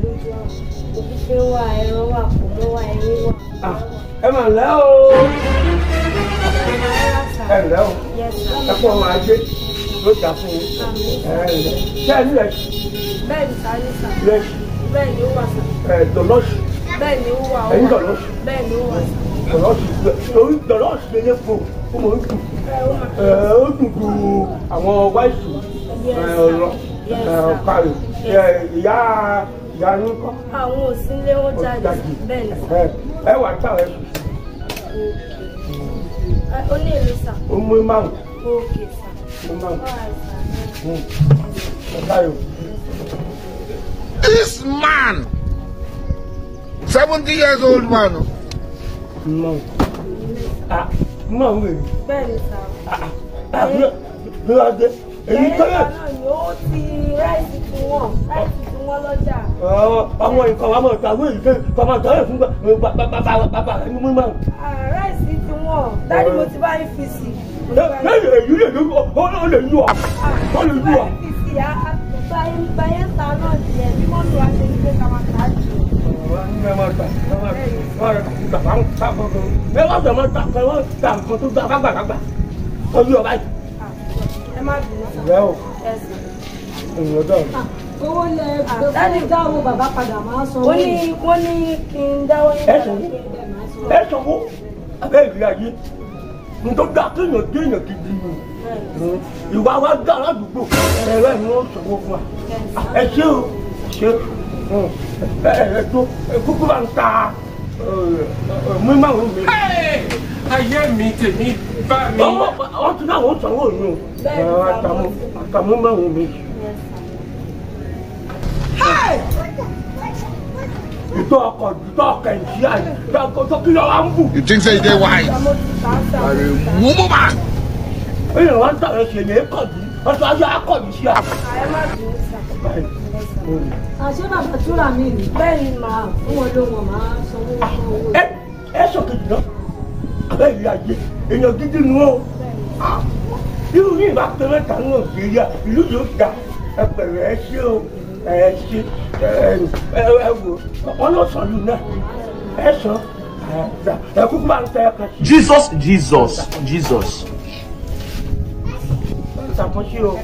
lójú àwọn òfìfẹ́ wà ẹran wà kò mọ́ wà ẹrin wà. Ah, ẹ mà lẹ́ o ẹ lẹ́ o ẹ kọ́ ọmọ ajé ló jà fún yín ẹ lẹ́ ṣé ẹ nílẹ̀ bẹ́ẹ̀ ni sáré sà lẹ́sì bẹ́ẹ̀ ni ó wà sà ẹ dọ̀lọ́sì bẹ́ẹ̀ ni ó wà ó ẹ̀yin wà dọ̀lọ́sì bẹ́ẹ̀ ni ó wà sà. dọ̀lọ́sì torí dọ̀lọ́sì lè lé fún ó mọ̀ ń dùn ẹ ó mà ẹ ó dùn ju àwọn wáìsì Yes, ẹ sir. ọ̀rọ̀ Yes, ẹ sir. ọ̀kàrì ẹ ìyá ìyá yín kọ́ àwọn òsínlé wọn jáde jáde. bẹ́ẹ̀ ni sà ẹ ẹ wà tá ẹ Ẹ, ó ní èmi sà ó mú márùn ókè sà mú márùn Alright, sà. ẹ káyọ̀. This man, 70 years old man, No. Ah, no way. bẹ́ẹ̀ ni sà Ah, ah, bí bí wàá dé. Èyí lẹ́yìn tọ́lẹ̀. ìgbà náà ni ó ti ráìsì tí wọ́n ráìsì tí wọ́n lọ́jà Àwọn nǹkan wa máa tàwé yìí kẹ́ kọ́mọ tọ́lẹ̀ fún bàbá rẹ̀ ní mímọ́. Ah, ráìsì tí wọ́n dáàdi mo ti bá yín fi sí i. Lẹ́yìn èyí lè yú ọ lè yú ọ. Ó lè yú ọ. báyẹn ta náà nìyẹn bí wọ́n lù wá ṣe ní pé ká máa tà á jù. Ẹ máa ta ẹ máa ta ẹ máa ta kankan. Ẹ wá bẹ̀ máa ta ẹ wá ta nǹkan tó gbà kágbàkágbà. Ó yú ọ báyìí. ẹ má bínú sà. Ìyá o, Yes, sir. ènìyàn dọ̀. owó lẹ Daddy. gbé dá owó bàbá padà máa san ó ní wọ́n ní kí n dáwọ́ ní Ẹ sọ̀rọ̀. Ẹ sọ̀wọ́. Abẹ́ ìrìn ayé. Ntọ́ da kéèyàn kéèyàn gidi ni. ìwà wa dá aládùúgbò ẹ̀rọ ẹ̀ ni wọ́n sọ̀rọ̀ fún wa ẹ ṣé o ṣe ẹ tó kúkú bá ń ta mímáwó mi. ayé mi tèmi bá mi. ọmọ wọn ti náà wọ́n sọ̀rọ̀ yìí o àtàmú àtàmú mímáwó mi. ìtọ́ ọkọ̀ ìtọ́ ọkọ̀ ìṣí àyè tó kí lọ́wọ́ ń bù. you think say they wise? mo ti tà á sà. Are a woman. èèyàn wá ń tàwọn ṣe lè kọ̀ bí ọ̀sán ayé akọ̀bí sí àpò. ẹ má bínú sà. àṣé bàbá túrà mí ni bẹ́ẹ̀ ni màá fún wọn ló wọn máa sanwó fún owó ẹ ẹ sọkejì náà abẹ́ ìlú ayé èèyàn gidi nu o irú ní ìbá pé mẹ́ta ní nàìjíríà ìlú yóò ga ẹ pẹ̀lẹ́ ẹ ṣe o ẹ ṣe ẹ ẹ ẹ wò ọlọ́sàn lù náà ẹ sàn ẹ ẹ kúkú máa ń tẹ ẹ kan sí Jesus, Jesus, Jesus. ṣàkóso o.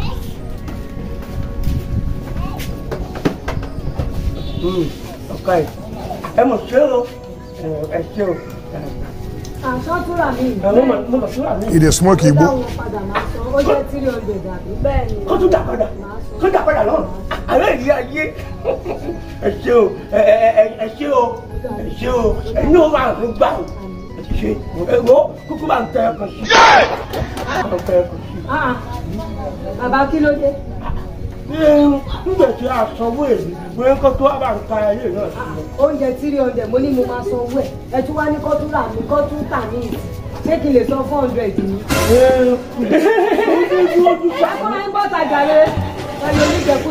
ọ̀ka ẹ̀ ẹ mọ̀ ṣe o ẹ ṣe o àṣọ túrà mí ni ẹ mọ̀ mọ̀ mọ̀ ṣúra mi. He dey smoke gbé dá igbo. wọn padà máa san ó jẹ́ tírí ọ̀dẹ̀ dàbí bẹ́ẹ̀ ni kó tún dà padà kó dà padà náà àlẹ́ ìlú ayé ẹ ṣe o ẹ ẹ ẹ ẹ ṣe o ẹ ṣe o ẹ ní o máa ń gbà o ẹ ti ṣe ẹ wo kúkú máa ń tẹ ẹ kan sí máa ń tẹ ẹ kan sí. Ah, bàbá kí ló dé nígbà tí a sanwó èyí bóyá kó tó wá bá ń ka ayé náà sí i. oúnjẹ tírí ọ̀dẹ̀ mo ní mo máa san owó ẹ̀ ẹ tún wá ní kó tún rà mí kó tún tà ní ìsìn ṣé kí n lè san four hundred ni. ojú ojú ẹ kọ́ ẹ ń bọ́ tajà rẹ ẹ lè oníjẹkú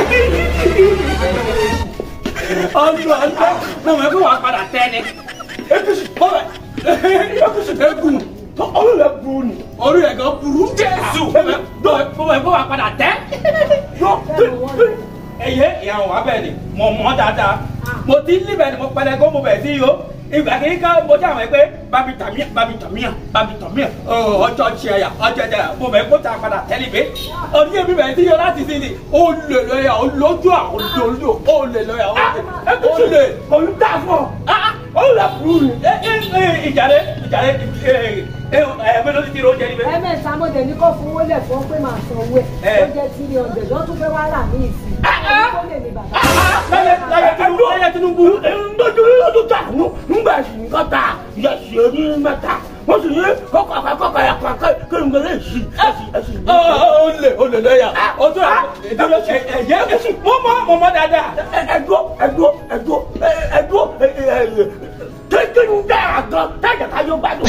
ọjọ́ ọjọ́ mo mọ̀ pé wàá padà tẹ́ ni. apc ọ̀rẹ́ apc egun tó ọ̀rẹ́ rẹ̀ burú ni. orí ẹ̀ gan burú jésù. mo mọ̀ pé wàá padà tẹ́. yọ ẹyẹ ìyàwó wa bẹ́ẹ̀ ni mo mọ̀ dáadáa mo ti ń líbẹ̀ ni mo pẹlẹ kó mo bẹ̀ sí yìí o ìgbà kìí ká mo jẹ́ àwọn ẹgbẹ́ babi tàmíà babi tàmíà babi tàmíà ọjọ́ tiẹ̀ yà ọjọ́ tiẹ̀ yà mo bẹ̀ kó ta padà tẹ́lẹ̀ bẹ́ ọdún yẹn mi bẹ̀ sí yìí o láti sí ni o lè lọ́yà o lójú àwọn olójú o lè lọ́yà o lè o lè òun dà fún ọ ọ̀rẹ́ rẹ̀ burú ni. ẹ ẹ ìjàre ìjàre ẹ ẹ ẹ mélòó ti ti ro jẹ níbẹ̀. ẹ̀mẹ́ta mo dẹ̀ ní kó fowó lẹ̀ fún ọ pé màá san owó ẹ̀ Ẹ. ó jẹ́ tírí ọ̀dẹ̀ lọ́tún fẹ́ wá rà ní ìsìn ó lè ní bàbá. láyé láyé tinubu láyé tinubu. ndójú lójú tà nù ńgbà sì ń kọ́ ta yẹsì oní mẹ́ta wọ́n sì ní kọ́kọ́ kọ́kọ́ yà kọ́ kéwòn lè sí ẹsì Ọ, ọ, o lè o lè lọ́yà o tún ìdúró ẹ̀jẹ̀ mo mọ mo mọ dáadáa. ẹdúró ẹdúró ẹdúró ẹdúró kékeré ń dára gan tájà ká yóò gbádùn.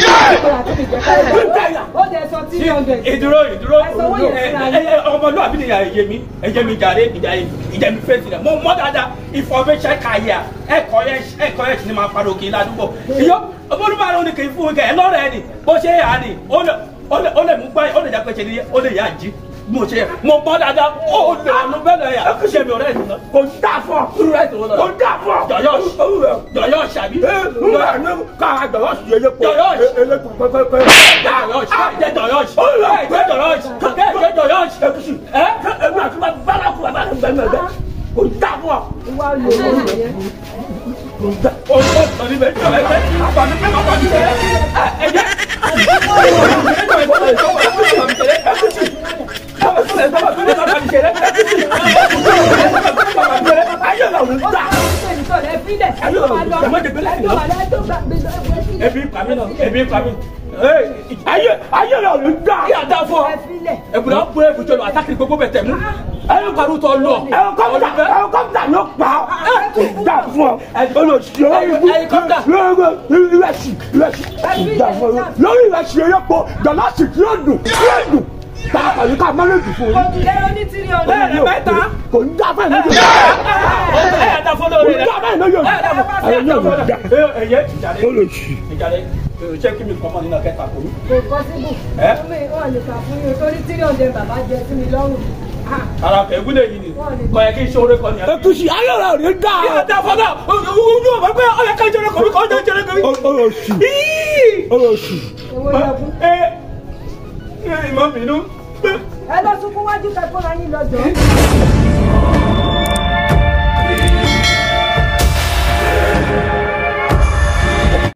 ó dẹ̀ sọ tírí ọ̀dẹ̀ ìdúró ìdúró Ẹ sanwó yẹn síra ẹ ẹ ọmọlúwàbí ni ẹ̀jẹ̀ mi ẹ̀jẹ̀ mi jàre ìjà ìjà mi fèsì rẹ̀ mo mọ dáadáa information kàyà ẹ̀kọ́ yẹn ẹ̀kọ́ yẹn sì ni máa padà òkè ládùúgbò ìyọ́ olùmọ̀ràn òní kì í fún mi kẹ́ ẹ lọ́rọ̀ ẹ ni bó ṣe yà á ni ó lè ó lè ó lè mú gbá ó lè jà pé ṣe ni ó lè yà á jí mo ṣe mo bọ́ dáadáa ó lè àánú bẹ́ẹ̀ lọ yà ṣe mi ọ̀rẹ́ ìdùnnà kò dá fún ọ irú rẹ̀ tó lọ kò dá fún ọ jọyọ̀ jọyọ̀ ṣàbí nígbà ní ká àgbàwọ̀ sí elépo Jọ̀yọ̀. elépo pẹ́pẹ́pẹ́ jọyọ̀ jẹ́ jọyọ̀ jẹ́ jọyọ̀ jẹ́ jọyọ̀ ẹkùsì ẹ ẹgbẹ́ àti bàbá kú bàbá kú bẹ́ẹ̀ bẹ́ẹ̀ kò dá fún ọ ìwà olè ló ń yẹn. kò dá. o o sọ ní bẹ́ẹ̀ jọyọ̀ ẹgbẹ́ àpàdé pé màá pàdé tẹ́lẹ̀ ẹ jẹ́ ayé la ò ní dá ebi pàmí náà ebi pàmí ayé ayé la ò ní dá kí a dá fún ọ ẹ̀bùrọ̀ bó ebùjọ lọ àtàkì gbogbo bẹ̀ tẹ̀ mú ẹ̀rọ parú tọ lọ ẹ̀kọ́pítà ẹ̀kọ́pítà ló pa ọ́ kò dá fún ọ olùsí olórí ibú Ẹlikọ́pítà. lórí ìrẹsì ìrẹsì kò dá fún ọ lórí ìrẹsì erépo gàlásì tí ó dùn tí ó dùn tá a kàlí ká mọ́lẹ́dì fún yín. bẹ́ẹ̀ ni mẹ́ta kò ní dá fún ẹ̀ lójú ẹ̀ dá fún kò lórí ní rẹ̀ dá fún ẹ̀ lójú ẹ̀ yóò ní dá ẹ̀yẹ ìjàlẹ̀ olùsí. ìjàlẹ̀ ṣé kí mi kọ́ mọ́ nínú kẹta kò ní. kò possible. Ẹ́? ọmọ ìwọ lè kà fún yín torí tírí ọ̀dẹ bàbá jẹ sí mi lọ́rùn. Ah, ara kẹ̀ wúlò yìí ni kọ́ yẹ kí iṣẹ́ orí kọ́ ni. ètùsí ayé la ò ní dá kí a dá fún náà ojú ọ̀bẹ pé ọ̀yẹ́ ká jẹrẹ kọ́ mi kọ́ ọ̀dọ́ jẹrẹ kọ́ mi. olùsí olùsí. èwo yẹ fún. ẹ ẹ ìmọ̀ bínú. ẹ lọ sunkún wájú kẹkọọ ra yín lọ́jọ́.